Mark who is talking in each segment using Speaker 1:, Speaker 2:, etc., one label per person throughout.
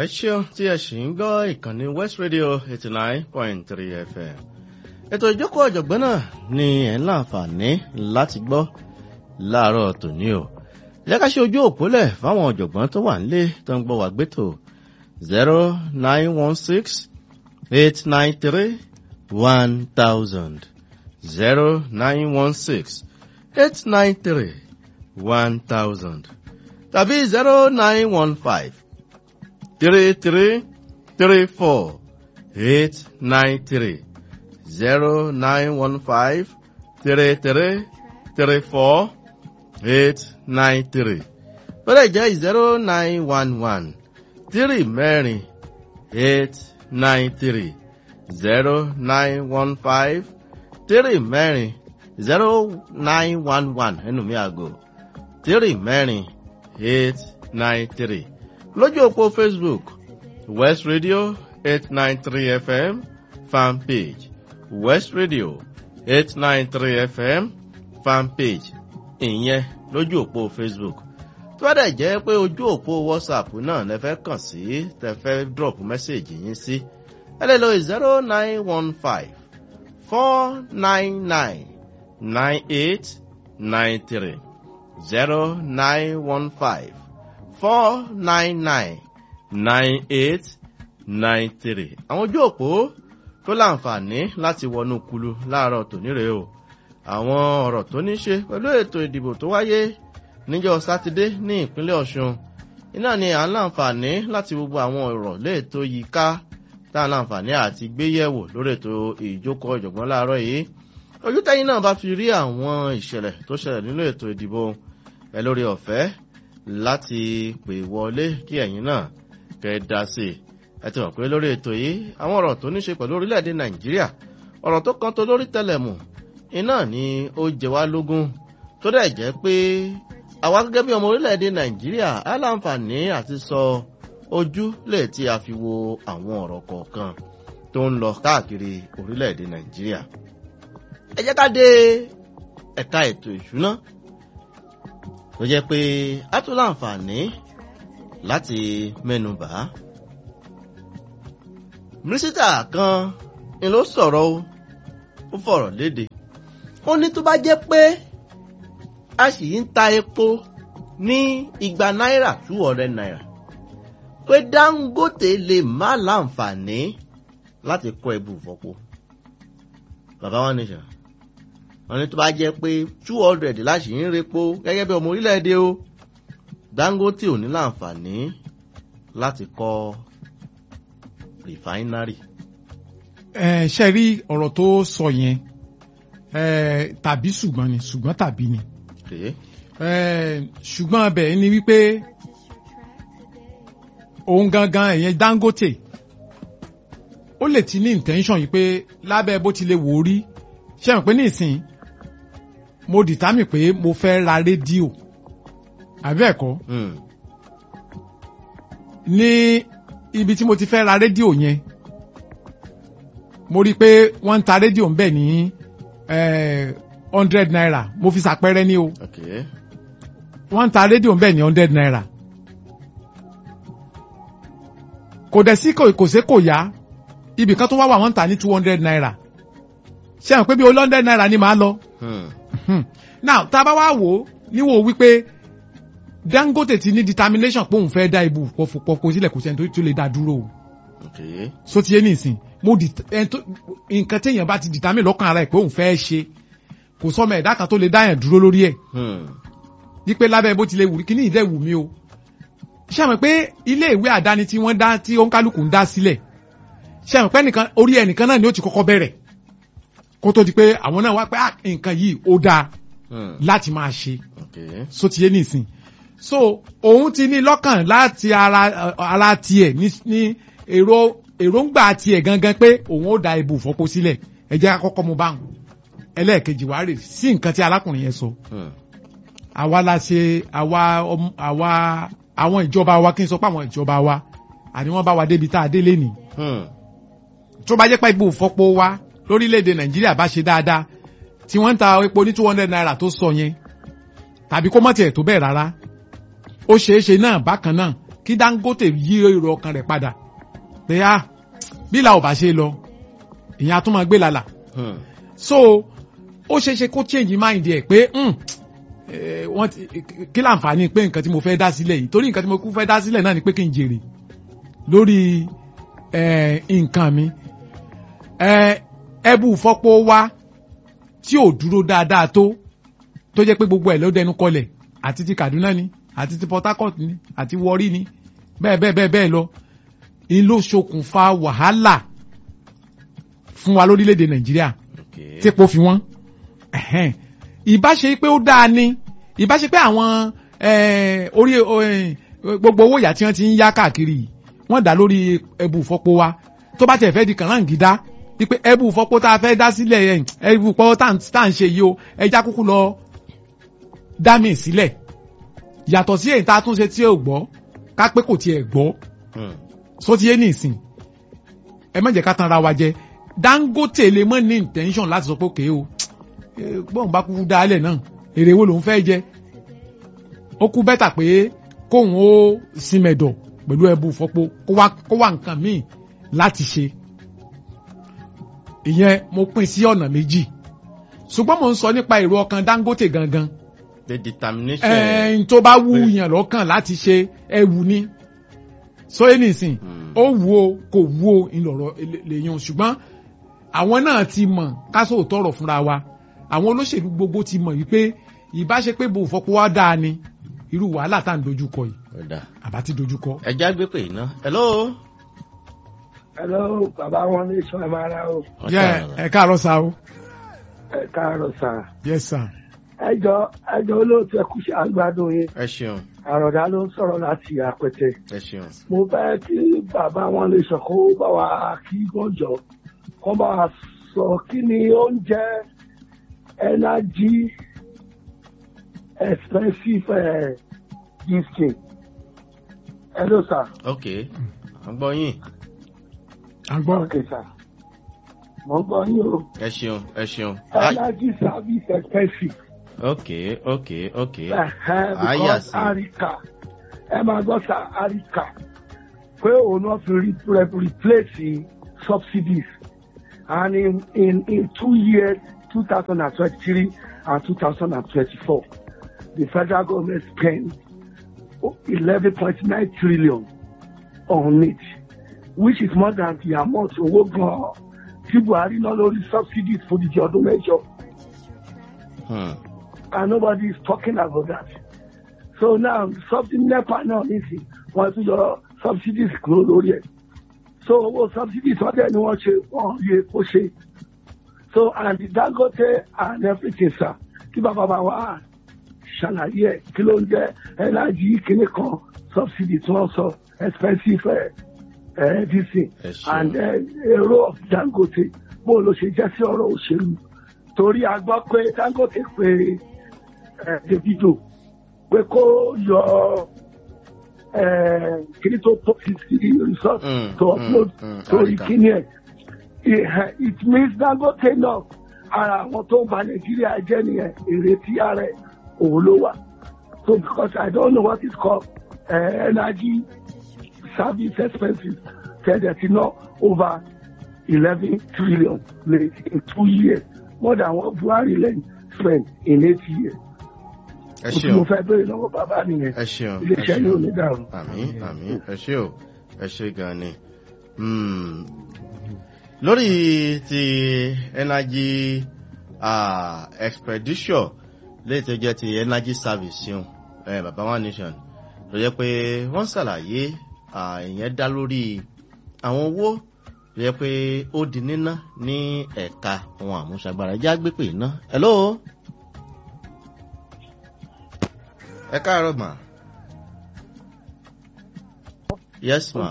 Speaker 1: ṣeun tí ẹ ṣì ń gbọ́ ìkànnì west radio eighty nine point three fm ètò ìjókòó ọ̀jọ̀gbọ́n náà ni ẹ̀ ń láǹfààní láti gbọ́ láàárọ̀ tòní o jẹ́ ká ṣe ojú òpólẹ̀ fáwọn ọ̀jọ̀gbọ́n tó wà nílé tó ń gbọ́ wá gbẹ́tò zero nine one six eight nine three one thousand zero nine one six eight nine three one thousand tàbí zero nine one five three three three four eight nine three zero nine one five three three three four eight nine three ó lè jẹ́ zero nine one one three mẹ́rin eight nine three zero nine one five three mẹ́rin zero nine one one ẹnu mi àgò three mẹ́rin eight nine three lójú òpó facebook west radio eight nine three fm fan page west radio eight nine three fm fan page ìyẹn lójú òpó facebook tó bá dẹ̀ jẹ́ pé ojú òpó whatsapp náà lẹ fẹ́ kàn sí tẹ fẹ́ drop message yín sí ẹ lè lo zero nine one five four nine nine nine eight nine three zero nine one five four nine nine nine eight nine three àwọn ojú òpó tó láǹfààní láti wọnú kulu láàárọ̀ tòní rèé o àwọn ọ̀rọ̀ tó ní ṣe pẹ̀lú ètò ìdìbò tó wáyé níjọ́ sátidé ní ìpínlẹ̀ ọ̀ṣun iná ni à ń láǹfààní láti gbogbo àwọn ọ̀rọ̀ léètò yìí ká tá à ń láǹfààní àti gbéyẹ̀wò lórí ètò ìjókòó ìjọ̀gbọ́n láàárọ̀ yìí ojú tẹ́yìn náà bá fi rí àwọn ìṣẹ̀lẹ̀ tó ṣẹlẹ̀ nínú ètò ìdìbò ẹ lórí ọ̀fẹ́ láti pè wọlé kí ẹ̀yin náà kẹ́ dá sí i ẹ ti mọ̀ pé lórí ètò yìí àwọn ọ̀rọ̀ tó ní ṣe pẹ̀lú orílẹ̀-èdè nàìjíríà ọ̀rọ̀ tó kan tó lórí tẹlẹ̀mù iná ni ó jẹ wá lógún tó dẹ̀ jẹ́ pé àwa gẹ́gẹ́ bí ọmọ orílẹ̀-èdè nàìjíríà á láǹfààní àti sọ ojú lè tí a fi wo àwọn ọ̀rọ̀ kọ̀ọ̀kan tó ń lọ káàkiri orílẹ̀-èdè nàìjíríà ẹ jẹ́ ká dé ẹ̀ka ètò ìṣúná tó jẹ́ pé a tún láǹfààní láti mẹ́nu bà á mínísítà kan ni ló sọ̀rọ̀ o ó fọ̀rọ̀ léde ó ní tó bá jẹ́ pé a sì ń ta epo ní igba náírà two hundred naira pé dangote lè má láǹfààní láti kọ́ ẹbù fọ́pọ̀ bàbá wọn nìṣàn wọn ní tó bá jẹ́ pé two hundred láṣì ń repo gẹ́gẹ́ bí ọmọ orílẹ̀-èdè o dangote ò ní láǹfààní láti kọ́ rìfáínárì.
Speaker 2: ẹ ṣe rí ọ̀rọ̀ tó sọ yẹn ẹ tàbí ṣùgbọ́n ni ṣùgbọ́n tàbí ni
Speaker 1: Okay.
Speaker 2: ẹ ṣùgbọ́n abẹ ni wípé òun gangan ẹ̀yẹn dangote ó lè ti ní intention yìí pé lábẹ́ bó ti lè wò ó rí ṣe mọ̀ pé nísìn mo dìtámì pé mo fẹ́ ra rédíò àbí ẹ̀kọ́
Speaker 1: Hmm.
Speaker 2: ní ibi tí mo ti fẹ́ ra rédíò yẹn mo rí i pé wọ́n ń ta rédíò ń bẹ̀ ní hundred naira mo fi ṣàpẹẹrẹ ní o
Speaker 1: Okay.
Speaker 2: wọ́n ń ta rédíò ń bẹ̀ ní hundred naira kò dẹ̀ sí kò kò sí kò yá ibì kan tó wá wà wọ́n ń ta ní two hundred naira ṣé àwọn pé bí olú hundred naira ni màá lọ
Speaker 1: Hmm.
Speaker 2: Hmm. now tá a bá wá wò ó níwò wípé dangote ti ní determination pé òun fẹ́ dá ibù pọ̀fọ̀pọ̀ sílẹ̀ kò sẹ́ni tó- tó lè dá dúró o
Speaker 1: Okay.
Speaker 2: so ti yé nìsín mo di ẹn tó nǹkan téèyàn bá ti determine lọ́kàn ara ẹ̀ pé òun fẹ́ ṣe kò sọ́mọ ẹ̀dá kan tó lè dá yẹn dúró lórí ẹ̀
Speaker 1: Hmm.
Speaker 2: wípé lábẹ́ bó ti lè wù kí ní ìdẹ́ wù mí o ṣé àmọ́ pé ilé ìwé àdáni tí wọ́n dá tí òǹkálùkù ń dá sílẹ̀ ṣé àmọ́ pé nìkan orí ẹnìkan náà ni ó ti kọ́kọ́ bẹ̀rẹ̀ kó tó di pé àwọn náà wá pé ah, nǹkan yìí ó dáa
Speaker 1: Hmm.
Speaker 2: láti máa ṣe
Speaker 1: Okay.
Speaker 2: so ti yé nìsín so òun ti ní lọ́kàn láti ara ara tiẹ̀ ní ní èrò èròǹgbà tiẹ̀ gangan pé òun ó da ibù fọ́pọ̀ sílẹ̀ ẹ jẹ́ ká kọ́kọ́ mu báwọn ẹlẹ́ẹ̀kejì wàá rè sí nǹkan tí arákùnrin yẹn sọ
Speaker 1: Hmm.
Speaker 2: àwa la ṣe àwa ọm- àwa àwọn ìjọba wa kí n sọ pé àwọn ìjọba wa àní wọ́n bá wa débi tá a dé lénìí
Speaker 1: Hmm.
Speaker 2: tó bá jẹ́ pé ibù fọ́pọ̀ wa lórílẹ̀‐èdè nàìjíríà bá ṣe dáadáa tí wọ́n ń ta epo ní two hundred naira tó sọ yẹn tàbí kó mọ̀ tiẹ̀ tó bẹ́ẹ̀ rárá ó ṣeé ṣe náà bákan náà kí Dangote yí èrò ọkàn rẹ̀ padà pé ah bí la ò bá ṣe lọ ìyẹn a tún máa gbé lálà
Speaker 1: Hmm.
Speaker 2: so ó ṣeé ṣe kó change mind ẹ̀ pé hmm, eh, wọ́n ti kí láǹfààní pé nǹkan tí mo fẹ́ dá sílẹ̀ yìí torí nǹkan tí mo kú fẹ́ dá sílẹ̀ náà ni pé kí n jèrè lórí eh, nǹkan mi Eh, ẹbú fọ́pọ̀ wá tí ò dúró dáadáa tó tó jẹ́ pé gbogbo ẹ̀ ló dẹnu kọlẹ̀ àti ti Kaduna ni àti ti Port Harcourt ni àti Warri ni bẹ́ẹ̀ bẹ́ẹ̀ bẹ́ẹ̀ bẹ́ẹ̀ lọ ń ló ṣokùnfà wàhálà fún wa lórílẹ̀‐èdè Nàìjíríà
Speaker 1: Okay.
Speaker 2: tí epo fi wọ́n Ẹ̀hẹ́n. ìbá ṣe pé ó dáa ni ìbá ṣe pé àwọn eh, orí eh, gbogbo owó ìyá tí wọ́n ti ń yá káàkiri yìí, wọ́n dá lórí ẹbù fọ́pọ̀ wa tó bá tẹ̀ fẹ́ di kànáńgídá wípé ẹbù fọ́pọ̀ tá a fẹ́ dá sílẹ̀ ẹ̀, ẹbù fọ́pọ̀ tá à ń ṣe yìí o ẹja kúkú lọ dá mi sílẹ̀ yàtọ̀ sí èyí tá a tún ṣe tí ò gbọ́ ká pé kò tiẹ̀ gbọ́
Speaker 1: Hmm.
Speaker 2: so ti yé ní ìsìn ẹ má jẹ́ ká tanra wa jẹ Dangote lè mọ ní intention láti sọ pé òkè o eh, bọ́n bá kúkú dálẹ̀ náà èrè wo lòun fẹ́ jẹ ó kú bẹ́tà pé kóun ó simẹ̀dọ̀ pẹ̀lú ẹbú fọ́pọ̀ kó wá kó wá nǹkan míì láti ṣe ìyẹn mo pín sí ọ̀nà méjì ṣùgbọ́n mo ń sọ nípa èrò ọkàn Dangote gangan
Speaker 1: the determination.
Speaker 2: ẹ̀ẹ́n tó bá wù yàn lọ́kàn láti ṣe ẹ̀wù ni sóyè nìsín
Speaker 1: Hmm.
Speaker 2: ó wù ó kò wù ó ìlọ̀rọ̀ lèyàn ṣùgbọ́n àwọn náà ti mọ̀ káṣó tọrọ fúnra wa àwọn olóṣèlú gbogbo ti mọ̀ wípé ìbáṣe pé bò fọpọ̀ wá dáa ni irú wàhálà tá à ń dojúkọ yìí
Speaker 1: Ọ̀dà.
Speaker 2: àbá ti dojúkọ.
Speaker 1: ẹja gbé pè iná. hello.
Speaker 3: Hello, bàbá wọn ní sọ ẹ máa ra o.
Speaker 2: yẹ ẹ káàárọ̀ sa o
Speaker 3: Ẹ káàárọ̀ sà.
Speaker 2: yes sir
Speaker 3: Ẹjọ́ ẹjọ́ olóòtú ẹkú ṣe àgbàdo yẹn.
Speaker 1: ẹ ṣeun
Speaker 3: Àròdá ló ń sọ̀rọ̀ láti àpẹtẹ.
Speaker 1: ẹ ṣeun.
Speaker 3: Mo fẹ́ kí bàbá wọn lè sọ kó bá wa kí gbọ́njọ. Kó bá wa sọ kí ni oúnjẹ energy expensive eh, gifting. Hello sir.
Speaker 1: ok à ń gbọ́ yín.
Speaker 2: à ń gbọ́
Speaker 3: Okay sir. Mo ń gbọ́ yín o.
Speaker 1: ẹ ṣeun ẹ ṣeun. Ah,
Speaker 3: Energy service expensive.
Speaker 1: ok ok ok.
Speaker 3: Ẹ̀hẹ́n,
Speaker 1: Ah,
Speaker 3: because
Speaker 1: yes.
Speaker 3: Arika ẹ máa gbọ́ sa Arika pé òun náà fi re re- replace subsidies and in in in two years two thousand and twenty-three and two thousand and twenty-four the federal government spent eleven point nine trillion on it which is more than the amount owó gan-an tí Buhari ná lórí subsidies fún ìdíje ọdún mẹ́jọ
Speaker 1: Hmm.
Speaker 3: and nobody is talking about that. So now something NEPA now nísìn wọ́n tún yọ subsidies kúrò lórí ẹ̀. So owó subsidies wọ́n dẹ̀ ni wọ́n ṣe wọ́n yẹ kó ṣe. So and the Dangote and everything sir kí bàbá bá wa ṣàlàyé ẹ̀ kí ló ń jẹ́ energy kìíní kan subsidy tí wọ́n sọ expensive ẹ̀ ẹ̀ everything
Speaker 1: ẹ ṣeun.
Speaker 3: and uh, èrò of Dangote bó ló ṣe jẹ́ sí ọ̀rọ̀ òṣèlú torí a gbọ́ pé Dangote pé ẹ Davido pé kó yọ ẹ kíní tó post sí resort
Speaker 1: Mm,
Speaker 3: to
Speaker 1: mm,
Speaker 3: upload
Speaker 1: mm,
Speaker 3: torí
Speaker 1: Arika.
Speaker 3: kíní ẹ It- it means Dangote náà ara àwọn tó ń ba Nàìjíríà jẹ́ nìyẹn èrè tí ara ẹ̀ òun ló wà so because I don't know what is called uh, energy service expenses tẹ̀lé ti ná over eleven trillion late in two years more than what Buhari lẹ́yìn spend in eight years.
Speaker 1: ẹ
Speaker 3: Mo tí mo
Speaker 1: ṣeun
Speaker 3: fẹ́ béèrè lọ́wọ́ bàbá nìyẹn.
Speaker 1: ẹ ṣeun ẹ
Speaker 3: Iléeṣẹ́ yóò ní
Speaker 1: ṣeun.
Speaker 3: dàrú.
Speaker 1: àmín àmín ẹ ṣé o ẹ ṣé gan ni. Hmm. lórí ti energy ah, expedition léyìí tó jẹ́ ti energy service yun eh, baba one nation tó jẹ́ pé wọ́n ṣàlàyé ah, ìyẹn dá lórí àwọn owó tó jẹ́ pé ó di níná ní ẹ̀ka ohun àmúṣagbára ẹjẹ́ àgbépè iná. hello. ẹ káàárọ̀ mà. yes ma.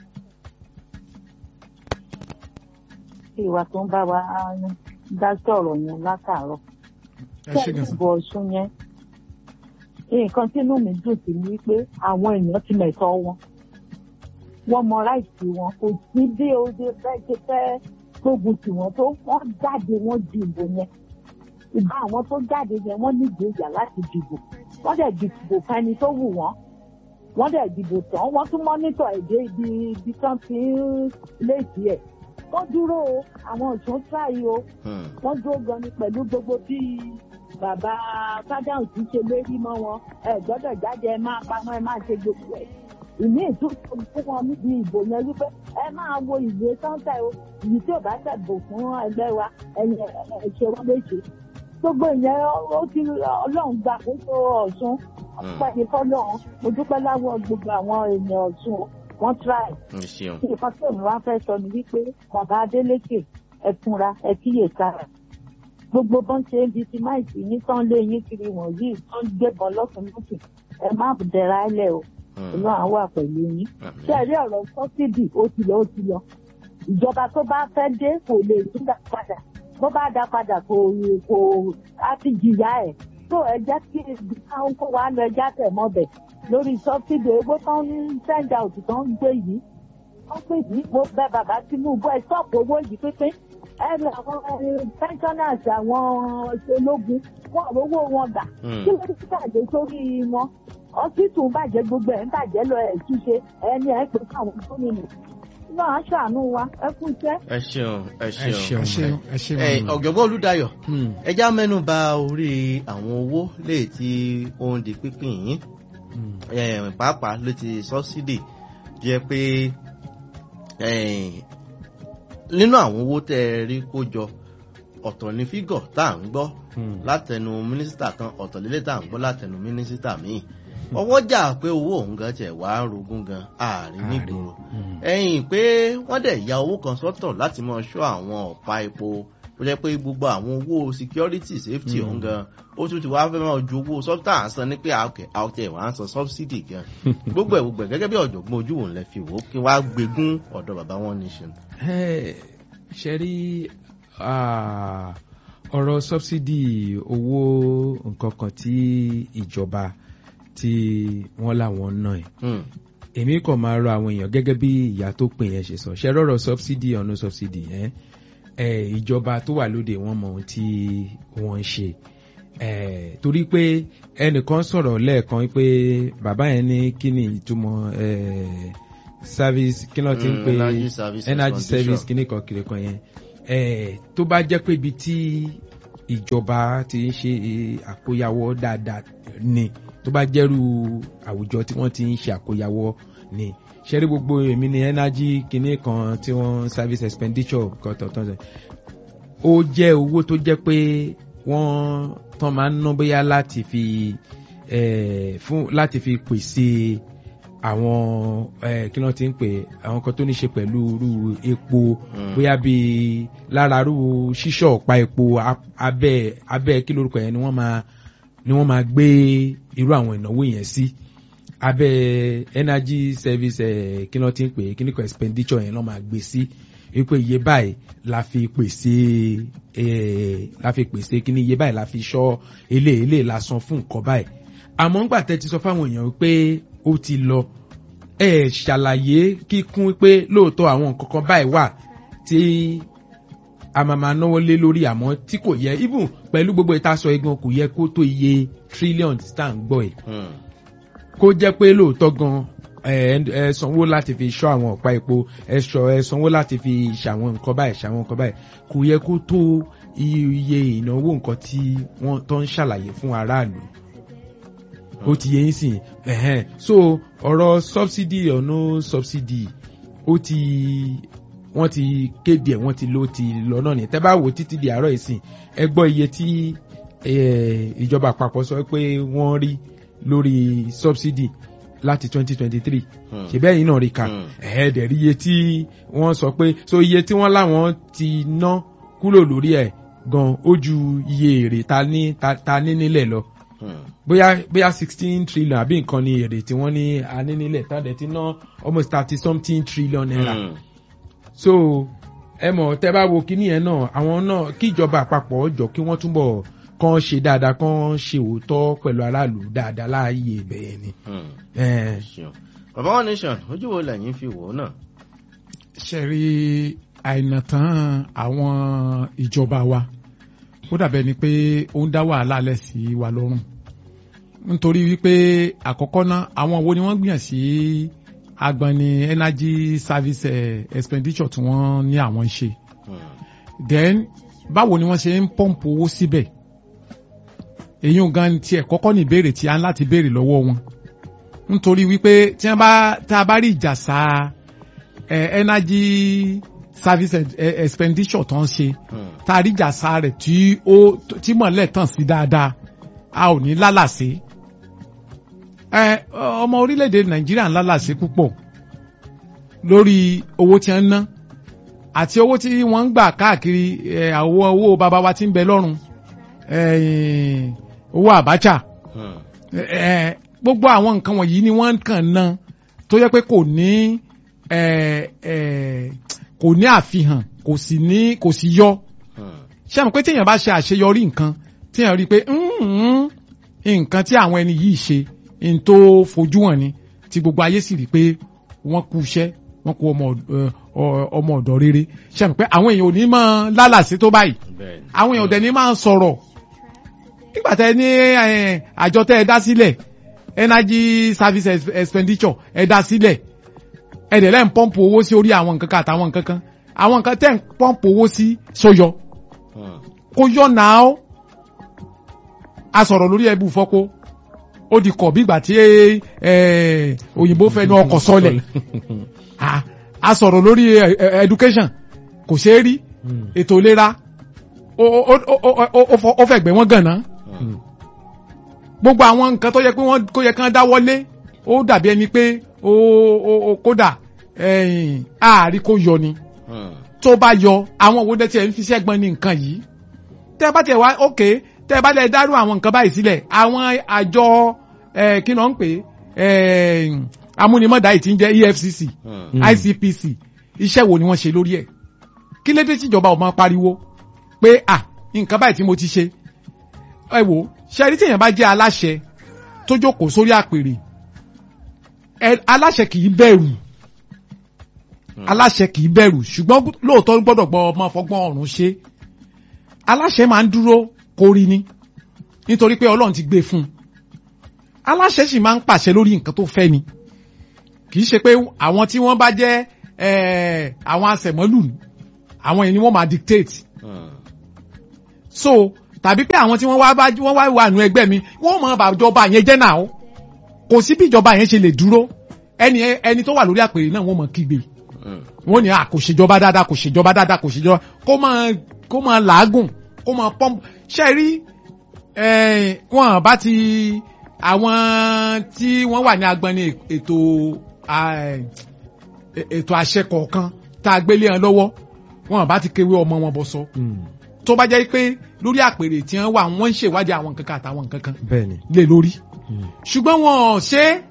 Speaker 4: ìwà tó ń bá wa dá sọ̀rọ̀ yẹn látàárọ̀.
Speaker 2: ẹ ṣe gan sa
Speaker 4: bọ̀ ọ̀ṣun yẹn nǹkan tí inú mi dùn sí ni pé àwọn èèyàn ti mẹ̀tọ́ wọn wọ́n mọ ráìtì wọn kò sí bí oye fẹ́ ṣe fẹ́ gbógun tì wọ́n tó wọ́n jáde wọ́n dìbò yẹn ìgbà àwọn tó jáde yẹn wọ́n nídìí ìyà láti dìbò wọ́n dẹ̀ dìbò fẹ́ni tó wù wọ́n wọ́n dẹ̀ dìbò tán wọ́n tún mọ́nítọ̀ ẹ̀dẹ́ ibi ibi tán ti ń léèdì ẹ̀ wọ́n dúró o àwọn ọ̀ṣun tíráyì o
Speaker 1: Hmm.
Speaker 4: wọ́n dúró gan ni pẹ̀lú gbogbo bí bàbá fádàùn ti ṣe lérí mọ́ wọn ẹ gbọ́dọ̀ jáde ẹ máa pamọ́ ẹ máa ṣe gbogbo ẹ̀ ìní ìtúntò fún wọn níbi ìbò yẹn wípé ẹ máa wo ìwé sọ́ńtà o ìyí tí ò bá tẹ̀bò fún ẹgbẹ́ wa ẹ̀yìn ẹ̀ ṣe wọ́n léṣe gbogbo ìyẹn ó ti ọlọ́run gbà kóso ọ̀ṣun ọpẹ́ ní fọ́lọ́run mo dúpẹ́ láwọ̀ gbogbo àwọn èèyàn ọ̀ṣun o, wọ́n try
Speaker 1: ẹ ṣeun
Speaker 4: nǹkan tí èmi wá fẹ́ sọ ni wípé bàbá adélékè ẹ fúnra ẹ kíyè sára gbogbo bọ́n ṣe ń di ti máìsì yín tán lé yín kiri wọ̀nyí tó ń gbébọn lọ́sùn lọ́sùn ẹ má dẹ̀ra ẹlẹ̀ o
Speaker 1: Hmm.
Speaker 4: ìlú àwọn wà pẹ̀lú yín
Speaker 1: Àmín.
Speaker 4: ṣé ẹ rí ọ̀rọ̀ sọ́sídì ó ti lọ ó ti lọ ìjọba tó bá fẹ́ dé kò lè tún dá padà bó bá dá padà kò kò á ti jìyà ẹ̀ tó ẹ jẹ́ kí káwọn kó wa lọ ẹja tẹ̀ mọ́bẹ̀ lórí sọ́sídì owó tó ń send out tó ń gbé yìí wọ́n pè ní mo bẹ bàbá tinubu ẹ sọ́ọ̀pù owó yìí pínpín ẹ lọ àwọn ẹ, pensioners àwọn ológun wọn rówó wọn gbà
Speaker 1: Hmm.
Speaker 4: kí ló ti bàjẹ́ sórí wọn ọsítù bàjẹ́ gbogbo ẹ̀ ń bàjẹ́ lọ ẹ̀ túnṣe ẹni ẹ̀ pé káwọn gómìnà náà á ṣàánú wa ẹ kú iṣẹ́.
Speaker 1: ẹ ṣeun ẹ
Speaker 2: ẹ
Speaker 1: ṣeun
Speaker 2: ṣeun ẹ ṣeun
Speaker 1: ẹ ọ̀jọ̀gbọ́n olùdáyọ̀
Speaker 2: Hmm.
Speaker 1: ẹja mẹ́nu bà orí àwọn owó léè tí ó ń di pínpín yìí
Speaker 2: Hmm.
Speaker 1: eh, pàápàá ló ti sọ́sídì jẹ́ pé eh, nínú àwọn owó tẹ́ ẹ rí kó jọ ọ̀tọ̀ ní fígọ̀ tá à ń gbọ́
Speaker 2: Hmm.
Speaker 1: látẹnu mínísítà kan ọ̀tọ̀ lélẹ̀ tá à ń gbọ́ látẹnu mínísítà míì ọwọ́jà pé owó òun gan tiẹ̀ wá rogún gan ààrin nígboro
Speaker 2: Hmm.
Speaker 1: ẹ̀yìn pé wọ́n dẹ̀ ya owó kan sọ́tọ̀ láti mọ ṣọ́ àwọn ọ̀pá epo tó jẹ́ pé gbogbo àwọn owó security safety
Speaker 2: Mm.
Speaker 1: ọ̀hún gan ó tún ti wá fẹ́ máa ju owó sọ́tà à ń san ní pé àkẹ́ àkẹ́ ìwà ń san subsidy gan gbogbo ẹ̀ gbogbo ẹ̀ gẹ́gẹ́ bí ọ̀jọ̀gbọ́n ojú òun lẹ fi wò ó kí wá gbégún ọ̀dọ̀ bàbá wọn nation.
Speaker 2: Ẹ, ṣe rí ah, ọ̀rọ̀ sọ́bsidì owó nǹkan kan tí ìjọba tí wọ́n láwọn náà ẹ̀
Speaker 1: Hmm.
Speaker 2: èmi kàn máa rọ àwọn èèyàn gẹ́gẹ́ bí ìyá tó pè yẹn ṣe sọ ṣe rọrọ subsidy ọ̀nà subsidy yẹn ẹ ìjọba tó wà lóde wọn mọ ohun tí wọ́n ń ṣe ẹ torí pé ẹnìkan sọ̀rọ̀ lẹ́ẹ̀kan pé bàbá yẹn ní kí ni ìtumọ̀ ẹ service kí ló ti ń
Speaker 1: Mm,
Speaker 2: pè
Speaker 1: energy service
Speaker 2: energy
Speaker 1: condition.
Speaker 2: service kíní kan kiri kan yẹn ẹ tó bá jẹ́ pé ibi tí ìjọba ti ń ṣe àkóyawọ́ dáadáa ni tó bá jẹ́rú àwùjọ tí wọ́n ti ń ṣe àkóyawọ́ ni ṣẹ́rí gbogbo èmi ni energy kinní kan tí wọ́n service expenditure kan tọ̀tọ̀ ṣe ó jẹ́ owó tó jẹ́ pé wọ́n tán máa ń ná bóyá láti fi eh, fún láti fi pèsè àwọn eh, kí wọ́n ti ń pè àwọn kan tó ní ṣe pẹ̀lú irú epo
Speaker 1: Mm.
Speaker 2: bóyá bíi lára irú ṣíṣọ́ ọ̀pá epo ab- abẹ́ abẹ́ kí lórúkọ yẹn ni wọ́n máa ni wọ́n máa gbé irú àwọn ìnáwó yẹn sí abẹ́ energy service eh, kí wọ́n ti ń pè kí ní kan expenditure yẹn lọ́ máa gbé sí wípé iye báyìí la fi pèsè eh, la fi pèsè kí ní iye báyìí la fi ṣọ́ ilé ilé la san fún nǹkan báyìí àmọ́ ńgbà tẹ́ ti sọ fáwọn èèyàn pé ó ti lọ ẹ ṣàlàyé kíkún pé lóòótọ́ àwọn nǹkan kan báyìí wà tí a máa máa náwó lé lórí àmọ́ tí kò yẹ even pẹ̀lú gbogbo ìtasọ̀ igan kò yẹ kó tó iye trillion tá à ń gbọ́ ẹ̀
Speaker 1: Hmm.
Speaker 2: kó jẹ́ pé lóòótọ́ gan ẹ ẹ sanwó láti fi ṣọ́ àwọn ọ̀pá epo ẹ ṣọ ẹ sanwó láti fi ṣàwọn nǹkan báyìí ṣàwọn nǹkan báyìí kò yẹ kó tó iye ìnáwó nǹkan tí wọ́n tó ń ṣàlàyé fún aráàlú ó ti yẹ yín sìn ẹ̀hẹ́n so ọ̀rọ̀ subsidy or no subsidy ó ti wọ́n ti kéde ẹ̀ wọ́n ti ló ti lọ náà ní tẹ́ bá wò títí di àárọ̀ ìsìn ẹ gbọ́ iye tí eh, ìjọba àpapọ̀ sọ pé wọ́n rí lórí subsidy láti twenty twenty three
Speaker 1: Hmm.
Speaker 2: ṣe bẹ́ẹ̀ yín náà rí ka
Speaker 1: Hmm.
Speaker 2: ẹ̀ẹ́dẹ̀ rí iye tí wọ́n sọ pé so iye tí wọ́n láwọn ti ná kúrò lórí ẹ̀ gan ó ju iye èrè ta ní ta, ta ní nílẹ̀ lọ
Speaker 1: Hmm.
Speaker 2: bóyá bóyá sixteen trillion àbí nǹkan ni èrè tí wọ́n ní a ní nílẹ̀ tàdé ti ná almost thirty something trillion naira
Speaker 1: Hmm.
Speaker 2: so ẹ mọ̀ tẹ́ bá wo kíní yẹn náà àwọn náà kí ìjọba àpapọ̀ jọ kí wọ́n túbọ̀ kàn ṣe dáadáa kàn ṣe òótọ́ pẹ̀lú aráàlú dáadáa láàyè ibẹ̀ ni.
Speaker 1: Hmm.
Speaker 2: Eh,
Speaker 1: ṣeun bàbá wọn nation ojú wo lẹ́yìn fi wò ó náà.
Speaker 5: ṣe rí àìnàtàn àwọn ìjọba wa ó dàbẹ̀ ni pé ó ń dá wàhálà lẹ̀ sí wa lọ́rùn
Speaker 2: nítorí wípé àkọ́kọ́ náà àwọn wo ni wọ́n gbìyàn sí agbani energy service eh, expenditure tí wọ́n ní àwọn ń ṣe
Speaker 1: Hmm.
Speaker 2: then báwo ni wọ́n ṣe ń pọ́ǹpù owó síbẹ̀ èyí ò gan tiẹ̀ kọ́kọ́ ní ìbéèrè tí a ń láti béèrè lọ́wọ́ wọn nítorí wípé tí wọ́n bá tá a bá rí ìjàsá eh, energy service eh, expenditure tó ń ṣe
Speaker 1: Hmm.
Speaker 2: tá a rí ìjàsá rẹ̀ tí ó tí mọ̀lẹ́ tàn sí dáadáa a ò ní lálàsé ẹ ọmọ orílẹ̀-èdè nàìjíríà ń lálàsé púpọ̀ lórí owó tí wọ́n ń ná àti owó tí wọ́n ń gbà káàkiri ẹ, àwọn owó bàbá wa tí ń bẹ lọ́rùn ẹ, owó àbáchà
Speaker 1: Hmm.
Speaker 2: ẹ, gbogbo àwọn nǹkan wọ̀nyí ni wọ́n kàn ná tó yẹ pé kò ní ẹ, ẹ, kò ní àfihàn kò sì ní kò sì yọ
Speaker 1: Hmm.
Speaker 2: ṣé àmọ́ pé téèyàn bá ṣe àṣeyọrí nǹkan téèyàn rí i pé "Mm, nǹkan tí àwọn ẹni yìí ṣe n tó fojú hàn ni tí gbogbo ayé sì rí i pé wọ́n kú iṣẹ́ wọ́n kú ọmọ ọ̀d- ẹ, ọ- ọmọ ọ̀dọ́ rere ṣé àmọ́ pé àwọn èèyàn ò ní máa lálàsí tó báyìí
Speaker 1: Bẹ́ẹ̀ni.
Speaker 2: àwọn èèyàn ò dẹ̀ ní máa sọ̀rọ̀ nígbà tẹ ní ẹ, àjọ tẹ ẹ dá sílẹ̀ energy service ex- expenditure ẹ dá sílẹ̀ ẹ dẹ̀ lẹ́ ń pọ́ǹpù owó sí orí àwọn nǹkan kan àtàwọn nǹkan kan àwọn nǹkan tẹ́ ń pọ́ǹpù owó sí sóyọ
Speaker 1: Hmm.
Speaker 2: kó yọ náà a sọ̀rọ̀ lórí ẹbú fọ́kó ó di kọ̀ bí ìgbà tí eh, òyìnbó fẹnu ọkọ̀ sọlẹ̀ Ah, a sọ̀rọ̀ lórí eh, eh, education kò ṣeé rí ètò ìlera ó ó- ó- ó- ó- ó fọ- ó fẹ̀gbẹ́ wọn gànà
Speaker 1: Hmm.
Speaker 2: gbogbo àwọn nǹkan tó yẹ pé wọ́n kó yẹ kán dáwọ́lé ó dàbí ẹni pé ó ó- ó- kódà ẹ̀yìn ààrí kó yọ ni
Speaker 1: Hmm.
Speaker 2: tó bá yọ àwọn owó dẹ́tí ẹ̀ ń fi ṣẹ́gbọ́n ní nǹkan yìí tẹ́ bá tẹ̀ wá ókè tẹ́ bá lẹ̀ dárú àwọn nǹkan báyìí sílẹ̀ àwọn àjọ ẹ̀ kí ló ń pè é amúnimọ̀dá yìí ti ń jẹ́ EFCC
Speaker 1: Hmm.
Speaker 2: ICPC iṣẹ́ wo ni wọ́n ṣe lórí ẹ̀ kí lédè tíjọba ò máa pariwo pé à nǹkan báyìí tí mo ti ṣe ẹ wò ṣe rí téèyàn bá jẹ́ aláṣẹ tó jókòó sórí àpèrè ẹ aláṣẹ kì í bẹ̀rù aláṣẹ kì í bẹ̀rù ṣùgbọ́n lóòótọ́ gbọ́dọ̀ gbọ́ ọmọ fọgbọ́n ọ̀run ṣe aláṣẹ máa ń dúró kórí ni nítorí pé ọlọ́run ti gbé fún un aláṣẹ sì máa ń pàṣẹ lórí nǹkan tó fẹ́ ni kì í ṣe pé àwọn tí wọ́n bá jẹ́ eh, àwọn asẹ̀mọ́lù àwọn yẹn ni wọ́n máa dictate
Speaker 1: Hmm.
Speaker 2: so tàbí pé àwọn tí wọ́n wá bá wọ́n wá wà nù ẹgbẹ́ mi wọ́n mọ̀ bàjọba yẹn jẹ́ náà o kò sí bí ìjọba yẹn ṣe lè dúró ẹni ẹni tó wà lórí àpèrè náà wọ́n mọ̀ kígbe
Speaker 1: Hmm.
Speaker 2: wọ́n ní à kò ṣèjọba dáadáa kò ṣèjọba dáadáa kò ṣèjọba kó máa kó máa làágùn kó máa pọ́ǹpù ṣe rí eh, wọn bá ti àwọn tí wọ́n wà ní agbani ètò ah, ètò àṣẹ kọ̀ọ̀kan tá a gbélé wọn lọ́wọ́ wọn bá ti kéwé ọmọ wọn bọ́ sọ tó bá jẹ́ pé lórí àpèrè tí wọ́n wà wọ́n ń ṣèwádìí àwọn nǹkan kan àtàwọn nǹkan kan
Speaker 6: bẹ́ẹ̀ni.
Speaker 2: lé lórí ṣùgbọ́n wọn ò ṣe é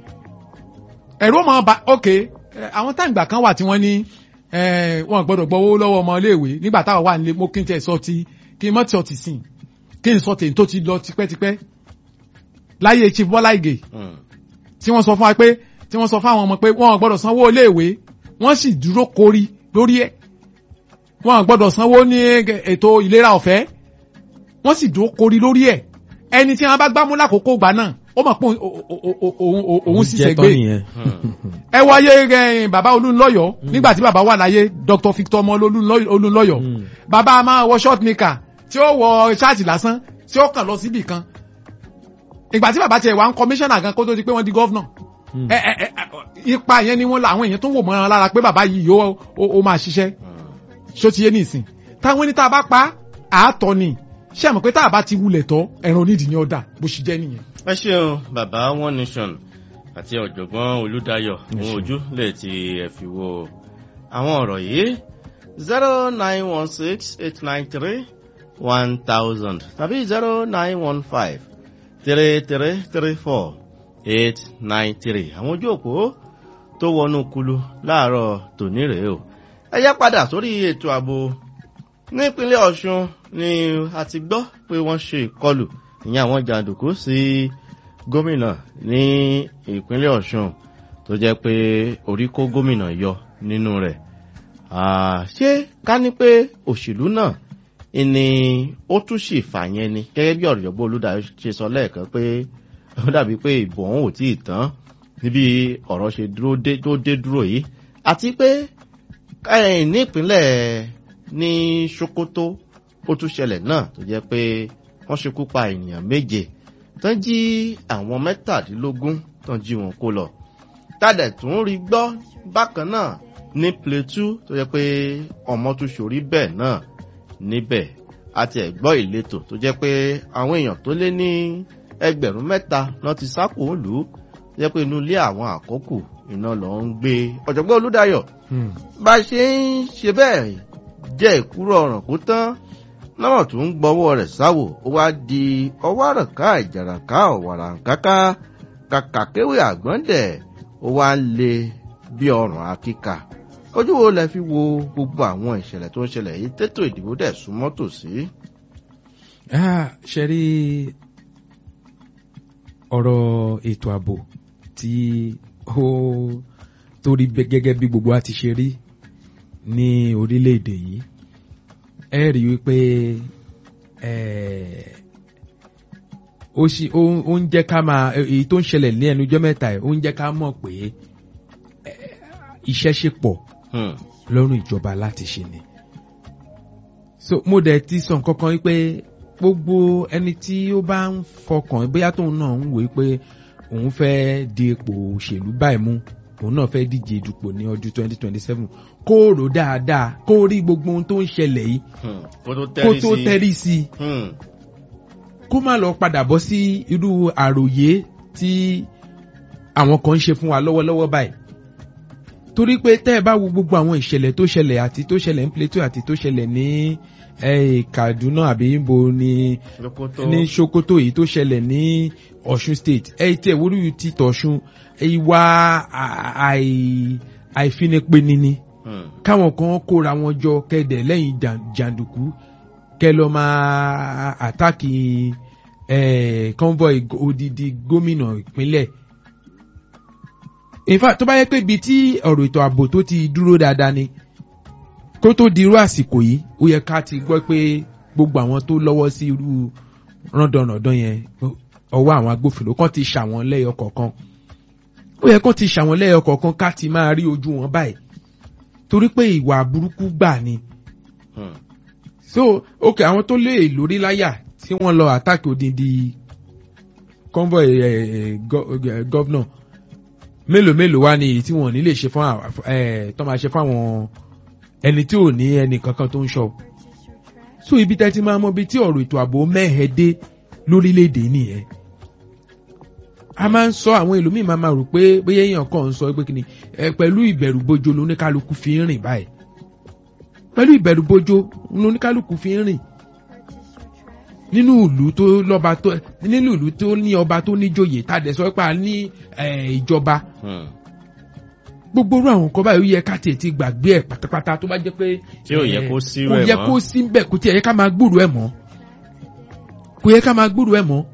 Speaker 2: ẹ̀rú ọmọ ọba ok eh, àwọn táǹgbà kan wà tí wọ́n ní eh, wọn gbọ́dọ̀ gbọ́ owó lọ́wọ́ ọmọ iléèwé nígbà táwọn wà nílé mo kí n tẹ̀ sọ ti kí n mọ́ tí ọ ti sìn kí n sọ tèmi tó ti lọ tipẹ́tipẹ́ láyé chief Bọ́lá Ìgè
Speaker 1: Hmm.
Speaker 2: tí wọ́n sọ fún wa pé tí wọ́n sọ fún àwọn ọmọ pé wọ́n gbọ́dọ̀ sanwó iléèwé wọ́n sì dúró kórí lórí ẹ̀ wọ́n gbọ́dọ̀ sanwó ní ètò ìlera ọ̀fẹ́ wọ́n sì dúró kórí lórí ẹ̀ ẹni tí wọ́n bá gbámú lákòókò gbà náà ó mọ̀ pé òun- òun- òun- òun- òun sì
Speaker 6: jẹ́
Speaker 2: sẹ́gbẹ́
Speaker 6: tán nìyẹn.
Speaker 2: ẹ wáyé ẹ, bàbá olúńlọ́yọ̀ nígbà tí bàbá wà láyé Dr. Victor ọmọ olúńlọ́yọ̀
Speaker 6: Mm.
Speaker 2: bàbá a máa wọ short nika tí ó wọ ṣáàtì lásán tí ó kàn lọ síbì kan ìgbà tí bàbá tiẹ̀ wà ń kọmíṣánná gan kó tó di pé wọ́n di gọ́vnà
Speaker 6: Mm.
Speaker 2: ẹ ẹ ẹ ipa yẹn ni wọ́n la àwọn èèyàn tó wò mọ́ lára pé bàbá yìí yóò ó- ó máa ṣiṣẹ́ ṣó ti yé nìsín táwọn ní tá a bá pa àátọ́ ni ṣé àmọ́ pé tá a bá ti wulẹ̀ tọ́ ẹran onídìí ni ọ̀dà bó ṣe jẹ́ nìyẹn.
Speaker 1: ẹ ṣeun bàbá one nation àti ọ̀jọ̀gbọ́n olùdáyọ̀ ohun ojú lè ti ẹ̀ fi wo àwọn ọ̀rọ̀ yìí zero nine one six eight nine three one thousand tàbí zero nine one five three three three four eight nine three àwọn ojú òpó tó wọnú kulu láàárọ̀ tòní rèé o ẹ yá padà sórí ètò ààbò nípínlẹ̀ ọ̀ṣun ni a ti gbọ́ pé wọ́n ṣe ìkọlù ìyẹn àwọn jàǹdùkú sí gómìnà ní ìpínlẹ̀ ọ̀ṣun tó jẹ́ pé orí kó gómìnà yọ nínú rẹ̀ Ah, ṣé ká ní pé òṣèlú náà ni ó tún sì fà yẹn ni gẹ́gẹ́ bí ọ̀rọ̀jọ̀gbọ́n olùdarí ṣe sọ lẹ́ẹ̀kan pé ó dàbí pé ìbò ọ̀hún ò tí ì tán níbi ọ̀rọ̀ ṣe dúró dé tó dé dúró yìí àti pé eh, ní ìpínlẹ̀ ní sokoto ó tún ṣẹlẹ̀ náà tó jẹ́ pé wọ́n ṣekú pa ènìyàn méje tán jí àwọn mẹ́tàdínlógún tán jí wọn kó lọ tádẹ̀ tún rí gbọ́ bákan náà ní plateau tó jẹ́ pé ọmọ tún ṣorí bẹ́ẹ̀ náà níbẹ̀ àti ẹ̀gbọ́ ìletò tó jẹ́ pé àwọn èèyàn tó lé ní ẹgbẹ̀rún mẹ́ta náà ti sákò lù ú tó jẹ́ pé inú ilé àwọn àkókò iná lọ ń gbé ọ̀jọ̀gbọ́n olúdayọ̀ bá a ṣe ń ṣe bẹ́ẹ̀ jẹ́ ìkúrò ọ̀ràn kó tán náà tún ń gbọ́wọ́ rẹ̀ sáwò ó wá di ọwọ́ àràká ìjàràká ọ̀wàràǹkáká kàkà kéwì àgbọ̀ndẹ̀ ó wá ń le bí ọrùn akíkà ojú wo lẹ fi wo gbogbo àwọn ìṣẹ̀lẹ̀ tó ń ṣẹlẹ̀ yìí tètò ìdìbò dẹ̀ súnmọ́ tòsí.
Speaker 2: ṣe rí ọ̀rọ̀ ètò ààbò tí ó tó rí bẹ́- gẹ́gẹ́ bí gbogbo wa ti ṣe rí ní orílẹ̀-èdè yìí ẹ rí wípé eh, ó ṣì ó ó ń jẹ́ ká máa èyí tó ń ṣẹlẹ̀ ní ẹnu ọjọ́ mẹ́ta ẹ̀ ó ń jẹ́ ká mọ̀ pé eh, iṣẹ́ ṣe pọ̀
Speaker 1: Hmm.
Speaker 2: lọ́rùn ìjọba láti ṣe ni. so mo dẹ̀ ti sọ nǹkan kan wípé gbogbo ẹni tí ó bá ń fọkàn bóyá tóun náà ń wòó pé òun fẹ́ di ipò òṣèlú báyìí mú òun náà fẹ́ díje dupò ní ọdún twenty twenty seven kó rò dáadáa kó rí gbogbo ohun tó ń ṣẹlẹ̀ yìí
Speaker 1: Hmm. kó tó
Speaker 2: kó
Speaker 1: tẹ́rí
Speaker 2: tó
Speaker 1: sí
Speaker 2: tẹ́rí sí i
Speaker 1: Hmm.
Speaker 2: kó má lọ padà bọ́ sí irú àròyé tí àwọn kan ń ṣe fún wa lọ́wọ́lọ́wọ́ báyìí torí pé tẹ́ ẹ bá wo gbogbo àwọn ìṣẹ̀lẹ̀ tó ṣẹlẹ̀ àti tó ṣẹlẹ̀ ní Plateau àti tó ṣẹlẹ̀ ní eh, Kaduna àbí níbo ni
Speaker 1: Lókótó.
Speaker 2: ní Sokoto èyí tó ṣẹlẹ̀ ní Ọ̀ṣun state ẹ tí ẹ wúrú ti tọ̀ṣun ìwà à- àì- àìfinipeni ni
Speaker 1: Hmm.
Speaker 2: káwọn kan kóra wọn jọ kẹdẹ lẹ́yìn jà- jàǹdùkú kẹ lọ máa àtàkì eh, convoy odidi gómìnà ìpínlẹ̀ in fact tó bá yẹ pé ibi tí ọ̀rọ̀ ètò ààbò tó ti dúró dáadáa ni kó tó di irú àsìkò yìí ó yẹ ká ti gbọ́ pé gbogbo àwọn tó lọ́wọ́ sí irú rọ́ndọ̀nàdán yẹn ọwọ́ àwọn agbófinró kan ti ṣàwọn lẹ́yọ kọ̀ọ̀kan ó yẹ kán ti ṣàwọn lẹ́yọ kọ̀ọ̀kan ká ti máa rí ojú wọn báyìí torí pé ìwà burúkú gbà ni
Speaker 1: Hmm.
Speaker 2: so ok àwọn tó lé lórí láyà tí wọ́n lọ àtàkì odindi convoy eh, go- eh, governor mélòó mélòó wá ní èyí tí wọ́n ní lè ṣe fún àwọn eh, tó máa ṣe fún àwọn ẹni tí ò ní ẹnì kankan tó ń ṣọ́ so ibi tẹ́ ti máa mọ ibi tí ọ̀rọ̀ ètò ààbò mẹ́hẹ̀ dé lórílẹ̀‐èdè nìyẹn a máa ń sọ àwọn ẹlòmíì máa máa rò pé bóyá èèyàn kàn ń sọ pé kí ni ẹ pẹ̀lú ìbẹ̀rù bojo lóníkálukú fi ń rìn báyìí pẹ̀lú ìbẹ̀rù bojo lóníkálukú fi ń rìn nínú ìlú tó lọ́ba tó nínú ìlú tó ní ọba tó níjòyè tá a dẹ̀ sọ pé a ní eh, ìjọba
Speaker 1: Hmm.
Speaker 2: gbogbo orú àwọn nǹkan báyìí ó yẹ ká tiẹ̀ ti gbàgbé ẹ̀ pátápátá tó bá jẹ́ pé
Speaker 1: Tí ò yẹ
Speaker 2: eh,
Speaker 1: kó sí
Speaker 2: kò
Speaker 1: rẹ̀
Speaker 2: yẹ
Speaker 1: mọ́.
Speaker 2: kó sí bẹ́ẹ̀ kò tiẹ̀ yẹ ká máa gbúrò ẹ̀ mọ́ kò yẹ ká máa gbúrò ẹ̀ mọ́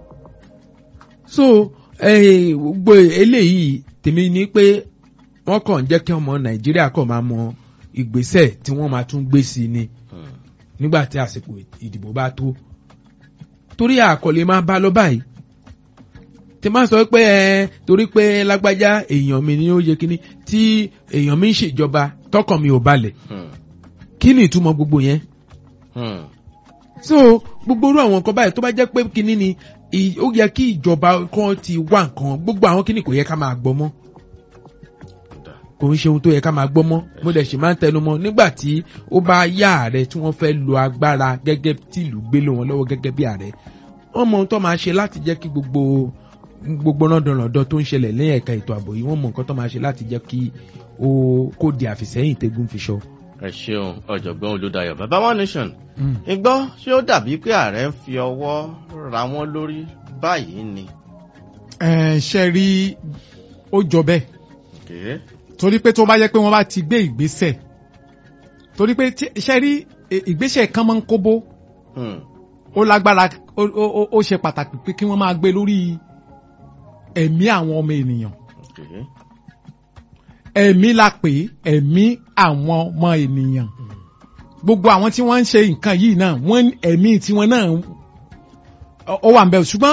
Speaker 2: so eh, gbogbo eléyìí tèmi ni pé wọ́n kàn ń jẹ́ kí ọmọ nàìjíríà kàn máa mọ ìgbésẹ̀ tí wọ́n máa tún gbé sí ni
Speaker 1: Hmm.
Speaker 2: nígbà tí àsìkò ìdìbò bá tó torí àkọlé máa bá lọ báyìí tí máa sọ pé ẹ torí pé lágbájá èèyàn mi ni ó yẹ kíní tí èèyàn mi ń ṣèjọba tọkàn mi ò balẹ̀
Speaker 1: Hmm.
Speaker 2: kí ni ìtumọ̀ gbogbo yẹn
Speaker 1: Hmm.
Speaker 2: so gbogbo orú àwọn nǹkan báyìí tó bá jẹ́ pé kíní ni ì- ó yẹ kí ìjọba kan ti wá nǹkan gbogbo àwọn kíní kò yẹ ká máa gbọ́ mọ́
Speaker 1: Dà.
Speaker 2: kò ń ṣe ohun tó yẹ ká máa gbọ́ mọ́ mo dẹ̀ sì máa ń tẹnu mọ́ nígbà tí ó bá yá ààrẹ tí wọ́n fẹ́ lo agbára gẹ́gẹ́ tí ìlú gbé lé wọn lọ́wọ́ gẹ́gẹ́ bí ààrẹ wọ́n mọ ohun tó máa ṣe láti jẹ́ kí gbogbo gbogbo rọ́ndọ̀rọ̀dọ̀ tó ń ṣẹlẹ̀ lẹ́yìn ẹ̀ka ètò ààbò yìí wọ́n mọ nǹkan tó máa ṣe láti jẹ́ kí ó kó di àfìsẹ́yìn tẹ́gùn fi ṣọ.
Speaker 1: ẹ ṣeun ọ̀jọ̀gbọ́n olùdayọ̀ bàbá one nation ìgbọ́ ṣé ó dàbí pé ààrẹ ń fi ọwọ́ ra wọ́n lórí báyìí ni.
Speaker 5: ẹ ṣe rí ó jọ bẹ́ẹ̀
Speaker 1: Okay.
Speaker 5: torí pé tó bá yẹ pé wọ́n bá ti gbé ìgbésẹ̀ torí pé tí- ṣe rí ì- ìgbésẹ̀ kan máa ń kóbó
Speaker 1: Hmm.
Speaker 5: ó lágbára ó ó- ó- ó ṣe pàtàkì pé kí wọ́n máa gbé lórí ẹ̀mí àwọn ọmọ ènìyàn
Speaker 1: Okay.
Speaker 5: ẹ̀mí la pè é ẹ̀mí àwọn ọmọ ènìyàn gbogbo àwọn tí wọ́n ń ṣe nǹkan yìí náà wọ́n ẹ̀mí tiwọn náà ó- ó wà ń bẹ̀ ṣùgbọ́n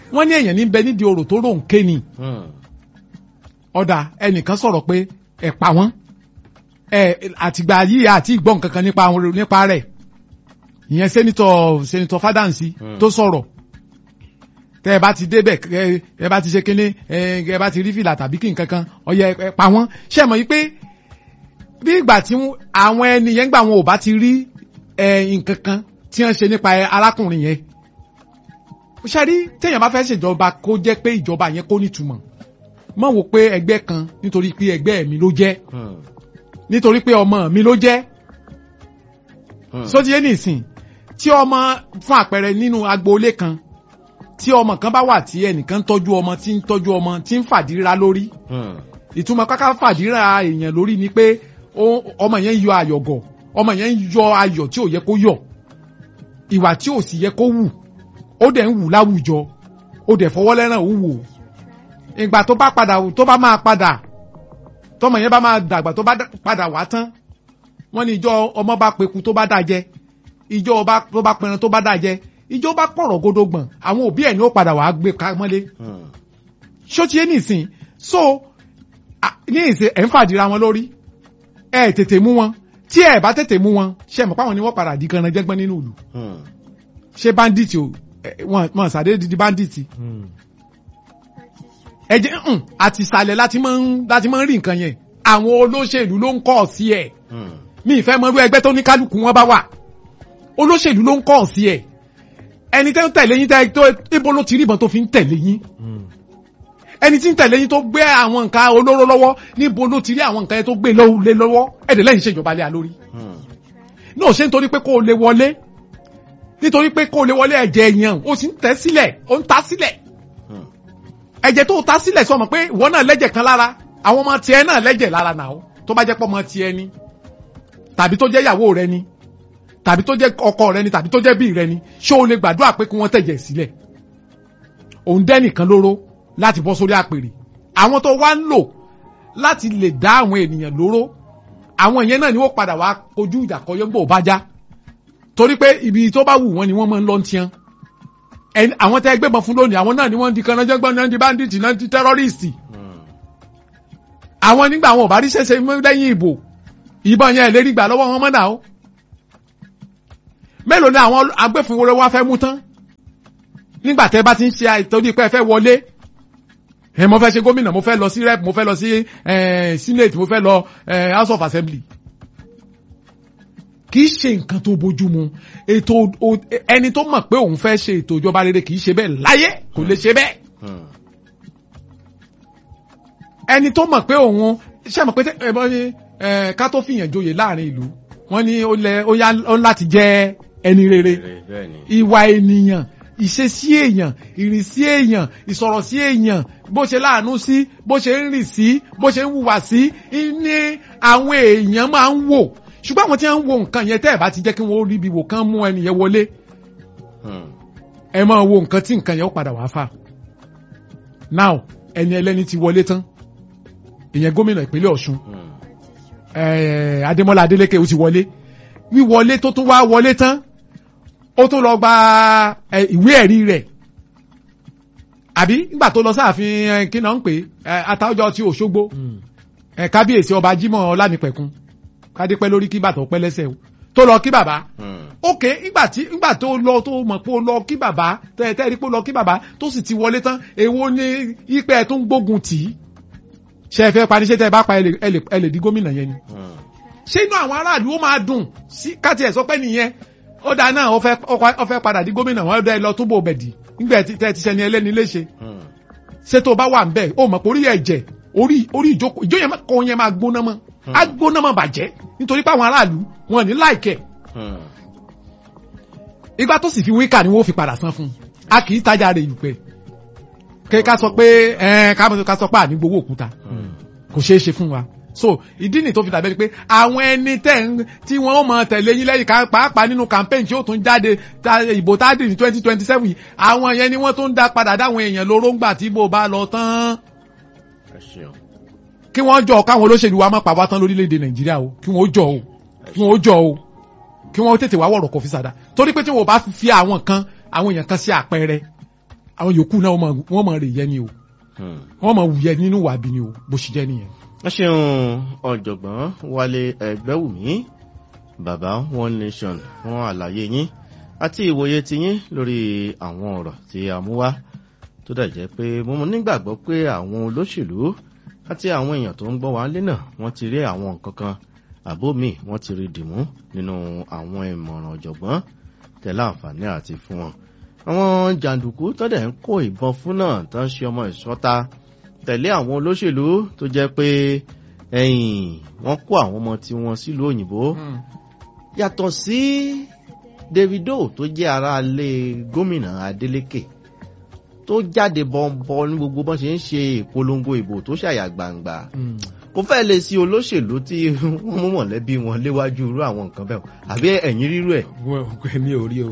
Speaker 2: wọ́n ní èèyàn ní bẹ nídìí orò tó rò ń ké ni
Speaker 1: Hmm.
Speaker 2: ọ̀dà ẹnìkan sọ̀rọ̀ pé ẹ̀ pa wọ́n ẹ̀ àtìgbà yìí àti ìgbọ́ nǹkan kan nípa àwọn nípa rẹ̀ ìyẹn sẹ́nitọ̀ sẹ́nitọ̀ Fádáǹsì
Speaker 1: Hmm.
Speaker 2: tó sọ̀rọ̀ tẹ́ ẹ bá ti débẹ̀ ẹ ẹ bá ti ṣe kínní ẹ ẹ bá ti rí fìlà tàbí kí nǹkan kan ọyẹ ẹ pa wọ́n ṣe mọ̀ yìí pé bí ìgbà tí wọ́n- àwọn ẹni yẹn gbà wọn ò bá ti rí ẹ nǹkan kan tí wọ́n ṣe nípa ẹ arákùnrin yẹn ṣe rí téèyàn bá fẹ́ ṣèjọba kó jẹ́ pé ìjọba yẹn kó nítumọ̀ mọ̀ wò pé ẹgbẹ́ kan nítorí pé ẹgbẹ́ mi ló jẹ́
Speaker 1: Hmm.
Speaker 2: nítorí pé ọmọ mi ló jẹ́
Speaker 1: Hmm.
Speaker 2: sódìé nìsín tí ọmọ fún àpẹẹrẹ nínú agboolé kan tí ọmọ kan bá wà tí ẹnìkan ń tọ́jú ọmọ tí ń tọ́jú ọmọ tí ń fàdíra lórí
Speaker 1: Hmm.
Speaker 2: ìtumọ̀ káká fàdíra èèyàn lórí ni pé ó- ọmọ yẹn ń yọ àyọ̀gọ̀ ọmọ yẹn ń yọ ayọ̀ tí ò yẹ kó yọ̀ ìwà tí ò sì yẹ kó wù ó dẹ̀ ń wù láwùjọ ó dẹ̀ fọwọ́ lẹ́ràn ó wù ìgbà tó bá padà tó bá máa padà tọmọ yẹn bá máa dàgbà tó bá dà- padà wá tán wọ́n ní ìjọ ọmọ bá peku tó bá dà jẹ ìjọ ọba tó bá pẹran tó bá dà jẹ ìjọ bá pọ̀rọ̀ gódógbọ̀n àwọn òbí ẹ̀ ní ó padà wàá gbé ká mọ́lé
Speaker 1: Hmm.
Speaker 2: ṣó ti yé nìsín so a- ní ìsìn ẹ̀ ń fàdíra wọn lórí ẹ tètè mú wọn tí ẹ bá tètè mú wọn ṣe mọ̀ páwọn ni wọ́n padà di kanna jẹ́gbọ́n nínú ìlú
Speaker 1: Hmm.
Speaker 2: ṣé bandit o ẹ, wọn wọn sàdé di bandit ẹ jẹ́ hùn àti ìsàlẹ̀ láti máa ń láti máa ń rí nǹkan yẹn àwọn olóṣèlú ló ń kọ́ sí ẹ̀
Speaker 1: Hmm.
Speaker 2: mi ìfẹ́ mọ irú ẹgbẹ́ tó ní kálukú wọn bá wà olóṣèlú ló ń kọ́ sí ẹ̀ ẹni tẹ́ ń tẹ̀lé yín tẹ́ tó ibo ló ti rí ìbọn tó fi ń tẹ̀lé yín ẹni tí ń tẹ̀lé yín tó gbé àwọn nǹkan olóró lọ́wọ́ níbo ló ti rí àwọn nǹkan yẹn tó gbé lọ́wọ́ lé lọ́wọ́ ẹ̀dẹ̀ lẹ́yìn ṣèjọba lé a lórí
Speaker 1: Hmm.
Speaker 2: náà ṣe nítorí pé kó o lè wọlé nítorí pé kó o lè wọlé ẹ̀jẹ̀ èèyàn ó sì ń tẹ̀ sílẹ̀ ó ń ta sílẹ̀
Speaker 1: Hmm.
Speaker 2: ẹ̀jẹ̀ tó o ta sílẹ̀ sọ mọ̀ pé ìwọ náà lẹ́jẹ̀ kan lára àwọn ọmọ tiẹ̀ náà lẹ́jẹ̀ lára náà ó tó bá jẹ́ pọ́ ọmọ tiẹ̀ ni tàbí tó jẹ́ ìyàwó rẹ ni tàbí tó jẹ́ ọkọ rẹ ni tàbí tó jẹ́ bí rẹ ni ṣé o lè gbàdúrà pé kí wọ́n tẹ̀jẹ̀ sílẹ̀ òun dẹ́nìkan lóró láti bọ́ sórí àpèrè àwọn tó wá ń lò láti lè dá àwọn ènìyàn lóró àwọn ìyẹn náà ni wọ́n padà wá kojú ìjà kọyọ́gbò bá já torí pé ibi tó bá wù wọ́n ni wọ́n máa ń lọ ń tiẹ́ ẹni àwọn tẹ́ gbébọn fún lónìí àwọn náà ni wọ́n di kanajẹ́gbọ́n náà di bandit náà di terrorist
Speaker 1: Hmm.
Speaker 2: àwọn nígbà àwọn ò bá rí ṣẹṣẹ mú lẹ́yìn ìbò ìbọn yẹn lérí gbà lọ́wọ́ wọn mọ́nà o mélòó ni àwọn agbófinró wa fẹ́ mú tán nígbà tẹ́ bá ti ń ṣe àìtọ́jú pé ẹ fẹ́ wọlé ẹ mo fẹ́ ṣe gómìnà mo fẹ́ lọ sí rep mo fẹ́ lọ sí eh, senate mo fẹ́ lọ eh, house of assembly kì í ṣe nǹkan tó bójú mu ètò o- ẹni tó mọ̀ pé òun fẹ́ ṣe ètò ìjọba rere kì í ṣe bẹ́ẹ̀ láyé kò lè ṣe bẹ́ẹ̀
Speaker 1: Hmm.
Speaker 2: ẹni tó mọ̀ pé òun ṣe mọ̀ pé tẹ́- ẹ bọ́ ní ẹ, ká tó fìyàn joyè láàrin ìlú wọ́n ní ó lẹ ó yá ó láti jẹ́ ẹni rere
Speaker 1: Èrè bẹ́ẹ̀ ni.
Speaker 2: ìwà ènìyàn ìṣesí èèyàn ìrìnsí èèyàn ìsọ̀rọ̀ sí èèyàn bó ṣe láàánú sí bó ṣe ń rìn sí bó ṣe ń hùwà sí ní àwọn èèyàn máa ń wò ṣùgbọ́n àwọn tí wọ́n ń wo nǹkan yẹn tẹ́ ẹ̀ bá ti jẹ́ kí wọ́n rí ibi wò kán mú ẹni yẹn wọlé
Speaker 1: Hmm.
Speaker 2: ẹ máa wo nǹkan tí nǹkan yẹn ó padà wá fà now ẹni ẹlẹ́ni ti wọlé tán ìyẹn gómìnà ìpínlẹ̀ Ọ̀ṣun
Speaker 1: Hmm.
Speaker 2: eh, Adémọ́lá Adélékè ó ti wọlé wíwọlé tó tún wá wọlé tán ó tún lọ gba eh, ìwé ẹ̀rí rẹ̀ àbí nígbà tó lọ sáàfin eh, kí náà ń pè é Atáọ́jọ́ ti Òṣogbo eh, kábíyèsí ọba Jímọ̀ Ọlánìpẹ̀kun kádépẹ́ lórí kí bàtọ̀ pẹ́ lẹ́sẹ̀ o tó lọ kí bàbá
Speaker 1: Hmm.
Speaker 2: ok nígbà tí nígbà tó lọ tó mọ̀ pé ó lọ kí bàbá tẹ́tẹ́ rí pé ó lọ kí bàbá tó sì ti wọlé tán èwo ni ipe ẹ̀ tó ń gbógun tì í ṣe é fẹ́ parí ṣé tẹ́ ẹ bá pa ẹ lè- ẹ lè ẹ lè di gómìnà yẹn ni
Speaker 1: Hmm.
Speaker 2: ṣé inú àwọn aráàlú ó máa dùn sí káti ẹ̀ sọ pé nìyẹn ó dáa náà ó fẹ́ ó fẹ́ padà di gómìnà wọn dá ẹ lọ túbọ̀ bẹ̀dì nígbà tí tẹ́ ti ṣẹni ẹlẹ́ni léṣe
Speaker 1: Hmm.
Speaker 2: ṣé tó bá wà ń bẹ̀ ó mọ̀ pé orí ẹ̀jẹ̀ orí orí ìjókòó ìjó yẹn kọ́ yẹn máa gbóná mọ́ á gbóná mọ́ bàjẹ́ nítorí pé àwọn aráàlú wọn ò ní láìkẹ́
Speaker 1: Hmm.
Speaker 2: ìgbà tó sì fi wíkà ni wọ́n fi padà san fún un a kì í tajà rẹ̀ ìlúpẹ́ kí ká sọ pé ẹ ká ká sọ pé àní gbowó òkúta
Speaker 1: Hmm.
Speaker 2: kò ṣeé ṣe fún wa so ìdí nì tó fi dàbẹ́ ni pé àwọn ẹni tẹ̀ ń tí wọ́n mọ̀ tẹ̀lé yín lẹ́yìn ká pàápàá nínú campaign tí ó tún jáde ta ìbò tá a dì ní twenty twenty seven yìí àwọn yẹn ni wọ́n tún dá padà dáwọn èèyàn lóró ńgbà tí ìbò bá lọ tán
Speaker 1: Ẹ ṣeun.
Speaker 2: kí wọ́n jọ káwọn olóṣèlú wa má pa wá tán lórílẹ̀‐èdè nàìjíríà o kí wọ́n ó jọ o kí wọ́n ó jọ o kí wọ́n ó tètè wá wọ̀rọ̀ kọfí sàdá torí pé tí wọ́n bá fi àwọn kan àwọn èèyàn kan sí àpẹẹrẹ àwọn yòókù náà wọ́n máa- wọ́n máa rè yẹ ni o
Speaker 1: Hmm.
Speaker 2: wọ́n máa wù yẹ nínú wà bí ni o bó ṣe jẹ́ nìyẹn.
Speaker 1: wọ́n ṣeun ọ̀jọ̀gbọ́n wálé ẹgbẹ́wùmí bàbá one nation fún àlàyé yín àti ìwòye tiyín lórí àwọn ọ̀rọ̀ tí a mú wá tó dẹ̀ jẹ́ pé mo mọ̀ nígbàgbọ́ pé àwọn olóṣèlú àti àwọn èèyàn tó ń gbọ́ wá lé náà wọ́n ti rí àwọn nǹkan kan àbó mi wọ́n ti rí dìmú nínú àwọn ìmọ̀ràn ọ̀jọ̀gbọ́n tẹ̀lé àǹfààní àti fún wọn. àwọn jàǹdùkú tó dẹ̀ ń kó ìbọn fún náà tó ń ṣe ọmọ ìṣọ́ta tẹ̀lé àwọn olóṣèlú tó jẹ́ pé ẹ̀yìn wọ́n kó àwọn ọmọ tí wọ́n sílùú òyìnbó yàtọ̀ sí davido tó jẹ́ aráalé gómìnà adeleke tó jáde bọ́ńbọ́ ní gbogbo bọ́n ṣe ń ṣe ìpolongo ìbò tó ṣàyà gbangba kò fẹ́ lè sí olóṣèlú tí wọ́n mú mọ̀lẹ́bí wọn léwájú irú àwọn nǹkan bẹ́ẹ̀ àbí ẹ̀yìn rírú ẹ̀.
Speaker 6: mi ò rí o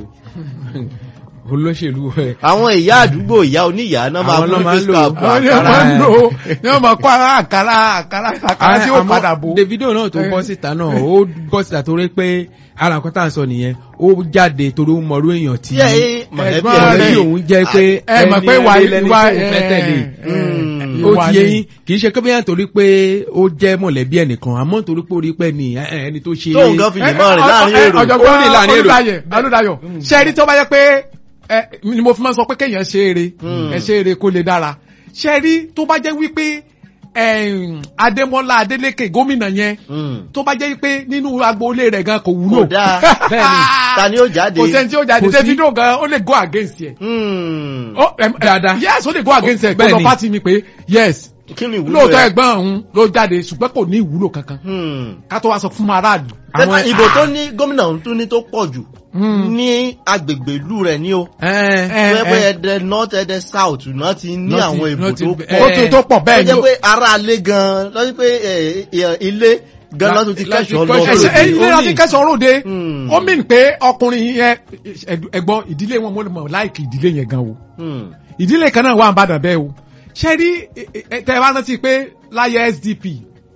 Speaker 6: olóṣèlú ẹ
Speaker 1: àwọn ìyá àdúgbò ìyá oníyàá náà máa
Speaker 6: Àwọn náà
Speaker 1: mú
Speaker 6: máa ń
Speaker 1: face
Speaker 6: lò.
Speaker 1: cap
Speaker 2: àwọn ni
Speaker 1: àkàrà
Speaker 2: wọ́n máa ń
Speaker 6: ẹ̀.
Speaker 2: lò ó ni wọ́n máa kó ara àkàrà àkàrà àkàrà tí ó
Speaker 6: Àmọ́
Speaker 2: padà bò.
Speaker 6: Davido náà tó
Speaker 2: Eh.
Speaker 6: bọ́ síta náà ó bọ́ síta torí pé ara nǹkan tá à ń sọ nìyẹn ó jáde torí ó mọrú èèyàn tí
Speaker 1: tí ẹ̀ mọ̀lẹ́bí
Speaker 2: ẹ̀gbọ́n
Speaker 1: ẹ̀
Speaker 6: mọ̀lẹ́bí
Speaker 2: rẹ̀-
Speaker 6: òun jẹ́ pé
Speaker 2: ẹ mọ̀ pé
Speaker 6: ẹni
Speaker 2: wà
Speaker 6: rere lẹni
Speaker 2: wà
Speaker 6: tí òun fẹ́ tẹ̀lé
Speaker 1: Mm.
Speaker 6: ó
Speaker 2: ìwà
Speaker 6: ti yé
Speaker 2: ni.
Speaker 6: yín kì í ṣe kébéyàn torí pé ó jẹ́ mọ̀lẹ́bí ẹnìkan àmọ́ torí pé ó rí pé ní ẹ- ẹ- ẹni tó ṣe
Speaker 1: tóun gan fi lè mọ́ rìn láàrin èrò
Speaker 2: ọ̀jọ̀gbọ́n
Speaker 6: Ó rìn láàrin èrò.
Speaker 2: olùdáyẹ̀ olùdáyọ̀ ṣe rí tó bá yẹ pé ẹ ni mo fi máa ń sọ pé kéèyàn ṣe eré
Speaker 1: Hmm.
Speaker 2: ẹ ṣe eré kó lè dára ṣe rí tó bá jẹ́ wípé ẹ̀m, Adémọ́lá Adélékè gómìnà yẹn
Speaker 1: Mm.
Speaker 2: tó bá jẹ́ wípé nínú agboolé rẹ̀ gan kò wúlò
Speaker 1: kò dáa
Speaker 6: Bẹ́ẹ̀ni.
Speaker 1: ta ni ó jáde.
Speaker 2: kò sẹ́ni tí ó jáde
Speaker 6: Kò sí.
Speaker 2: Davido gan ó lè go against ẹ̀
Speaker 1: Mm.
Speaker 2: Ó, ẹm, ẹ,
Speaker 6: Dáadáa.
Speaker 2: yes ó lè go against ẹ̀ kó lọ
Speaker 6: Bẹ́ẹ̀ni.
Speaker 2: pátì mi pé yes
Speaker 1: kí ni ìwúlò
Speaker 2: lóòótọ́
Speaker 1: ẹ̀?
Speaker 2: ẹ̀gbọ́n òun ló jáde ṣùgbọ́n kò ní ìwúlò kankan
Speaker 1: Hmm.
Speaker 2: ká tó wá sọ fún aráàlú.
Speaker 1: Tẹ́tà ìbò tó ní gómìnà ọ̀hún tún ní tó pọ̀ jù
Speaker 2: Hmm.
Speaker 1: ní agbègbè ìlú rẹ̀ ní o.
Speaker 6: ẹ
Speaker 2: ẹ,
Speaker 1: Tó yẹ pé
Speaker 2: ẹ.
Speaker 1: ẹ̀dẹ̀ north ẹ̀dẹ̀ south náà ti ní
Speaker 6: Náà ti-
Speaker 1: àwọn ìbò
Speaker 6: náà ti-
Speaker 1: tó
Speaker 6: ẹ,
Speaker 2: ó
Speaker 1: pọ̀.
Speaker 2: tó tó pọ̀
Speaker 1: Tó
Speaker 2: bẹ́ẹ̀
Speaker 1: jẹ́
Speaker 2: ni
Speaker 1: pé ara alé gan-an lọ́sí pé ẹ̀, ẹ̀, ilé gan-an lọ́tún ti
Speaker 6: láti
Speaker 1: kẹ́sọ̀ lọ.
Speaker 6: kẹ́sọ̀
Speaker 2: ẹsẹ ẹyin ní
Speaker 6: Ó
Speaker 2: láti
Speaker 6: ní-
Speaker 2: kẹsàn-án ròde
Speaker 1: Hmm.
Speaker 2: ó mìn pé ọkùnrin yẹn ẹ̀gbọ́n ìdílé wọn mo lè mọ̀ láìkì ìdílé yẹn gan o
Speaker 1: Hmm.
Speaker 2: ìdílé kan náà wà ń bàdàn bẹ́ẹ̀ o ṣe rí ẹ, ẹ, tẹ bá rántí pé láyé SDP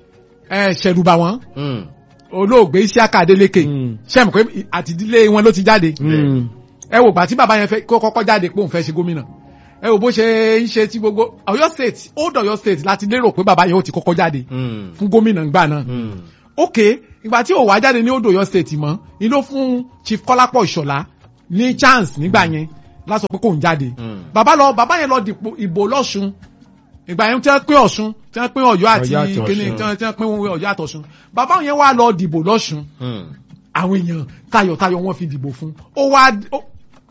Speaker 2: ẹ ṣẹ̀rùbà wọn
Speaker 1: Hmm.
Speaker 2: olóògbé Isiaka Adeleke
Speaker 6: Hmm.
Speaker 2: ṣe mọ̀ pé àti ìdílé wọn ló ti jáde
Speaker 6: Mm.
Speaker 2: ẹ wò gbà tí bàbá yẹn fẹ́ kó kọ́kọ́ jáde pé òun fẹ́ ṣe gómìnà ẹ wò bó ṣe ń ṣe tí gbogbo Ọ̀yọ́ state old Ọ̀yọ́ state láti lérò pé bàbá yẹn ó ti kọ́kọ́ jáde
Speaker 1: Hmm.
Speaker 2: fún gómìnà ńgbà náà
Speaker 1: Hmm.
Speaker 2: ok ìgbà tí ò wá jáde ní odò Ọ̀yọ́ state mọ́ ni ló fún chief Kọ́lápọ̀ Ìṣọ̀lá ní chance nígbà yẹn lásọ pé kò ń jáde
Speaker 1: Hmm.
Speaker 2: bàbá lọ bàbá yẹn lọ dìpò ìbò lọ́sùn ìgbà yẹn tí wọ́n pín Ọ̀ṣun tí wọ́n pín Ọ̀yọ́ àti
Speaker 6: Ọ̀yọ́ àti
Speaker 2: kíní
Speaker 6: Ọ̀ṣun.
Speaker 2: tí wọ́n tí wọ́n pín Ọ̀yọ́ àti Ọ̀ṣun bàbá yẹn wá lọ dìbò lọ́sùn
Speaker 1: Hmm.
Speaker 2: àwọn èèyàn tayọ̀tayọ̀ wọn fi dìbò fún ó wá ó-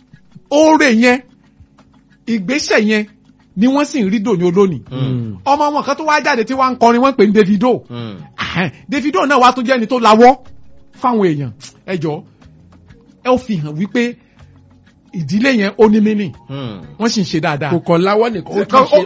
Speaker 2: oore yẹn ìgbésẹ̀ yẹn ni wọ́n sì ń rí dòní olónìí
Speaker 1: Hmm.
Speaker 2: ọmọ wọn kan tó wá jáde tí wọ́n ń kọrin wọ́n ń pè ní Davido
Speaker 1: Hmm.
Speaker 2: Ahẹ́n, Davido náà wá tún jẹ́ ẹni tó lawọ́ fáwọn èèyàn ẹ jọ ẹ ó fi hàn wípé ìdílé yẹn ó ní mínì
Speaker 1: Hmm.
Speaker 2: wọ́n sì ń ṣe dáadáa
Speaker 6: kò kàn láwọ́ nìkan ó
Speaker 2: Ó-
Speaker 6: tún ṣe